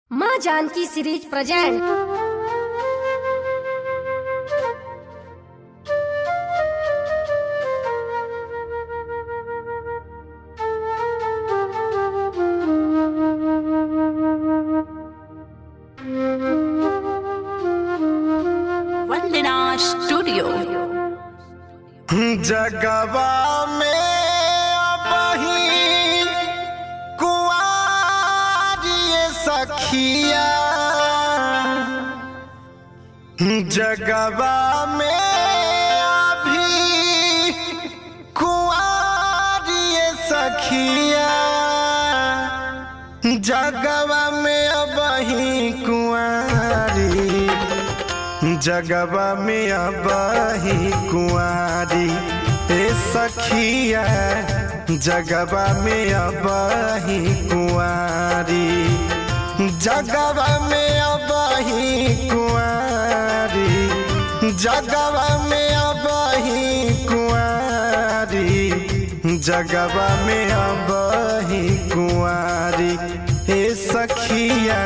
माँ Janki series present Vandana studio जगवा में अबही कुआरिये सखिया जगवा में अभी कुआरिये सखिया जगवा में अबही कुआरी जगवा में अबही कुआरी ए सखिया जगवा में अबही कुआरी जगवा में अबही कुआरी जगवा में अबही कुआरी जगवा में अबही कुआरी ए सखिया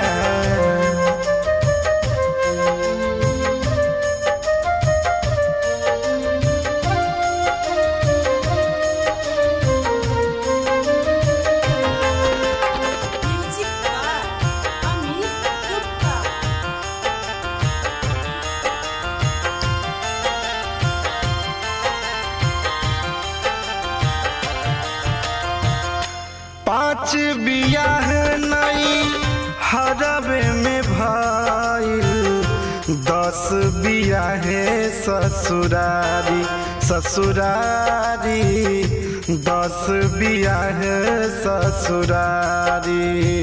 पाँच बियाह नई हरबे में भइल दस बियाहे ससुरारी ससुरारी दस बियाह ससुरारी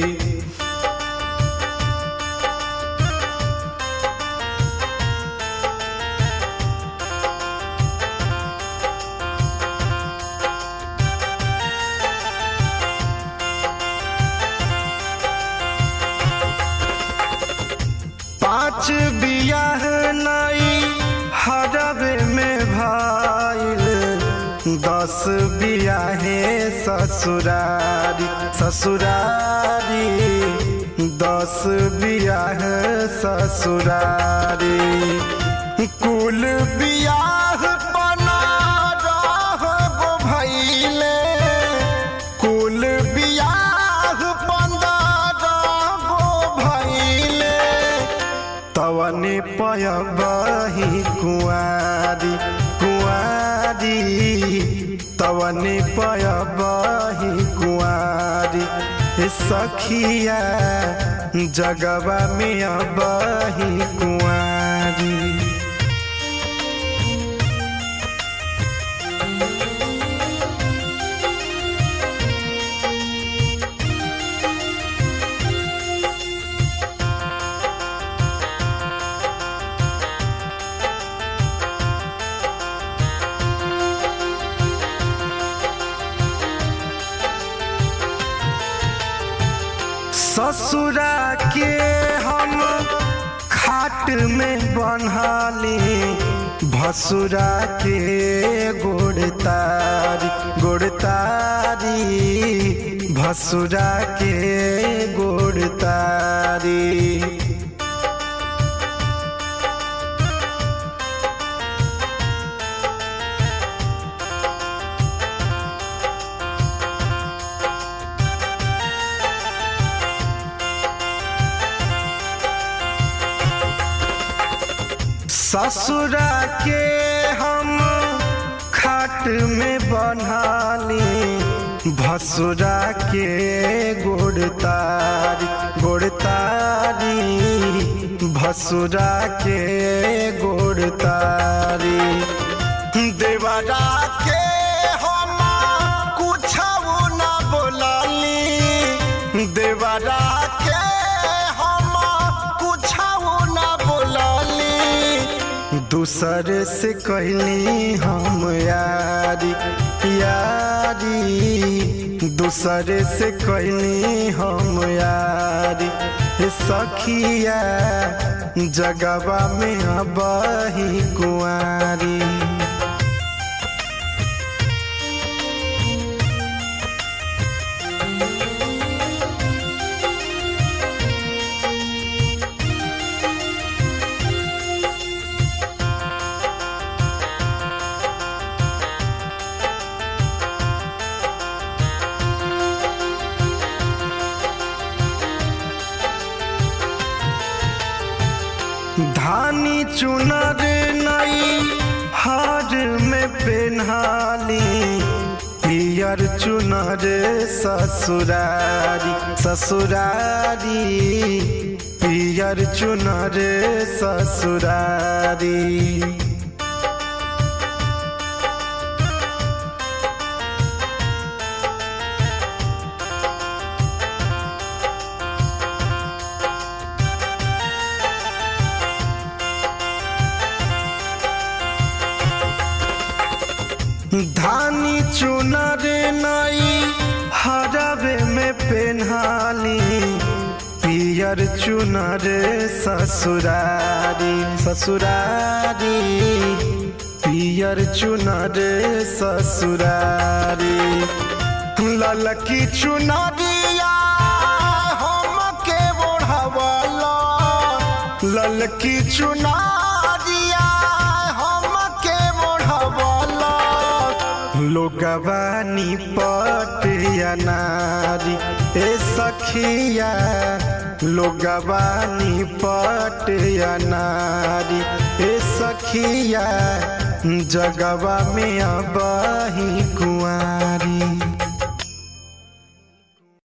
पाँच बियाह नई हरबे में भइल दस बियाहे ससुरारी ससुरारी दस बियाह ससुरारी कुल बियाह बना गो भैले कुल बियाह पंद्रह गो भैले तवने पयबही कुआरी कुआरी तवने पयबही कुआरी ए सखिया जगवा में अबही कुआरी ससुरा के हम खाट में बन्हाली भसुरा के गोड़तारी गोड़तारी भसुरा के गोड़तारी ससुरा के हम खाट में बन्हाली भसुरा के गोड़तारी गोड़तारी भसुरा के गोड़तारी देवरा के हम कुछ न बोलली देवरा के हम कुछ न बोलली दूसर से कहली हम यारी यारी दूसर से कहली हम यारी ए सखिया जगवा में अबही कुआरी धानी चुनर नई हार में पेन्हाली पियर चुनर ससुरारी ससुरारी पियर चुनर ससुरारी धानी चुनर नई हरबे में पेन्हाली पियर चुनर ससुरारी ससुरारी पियर चुनर ससुरारी ललकी चुनरिया हमके ओढ़वला ललकी चुनरिया हमके ओढ़वला लोगवानी पटिया नारी ए सखिया लोगवानी पटिया नारी ए सखिया जगवा में अबही कुआरी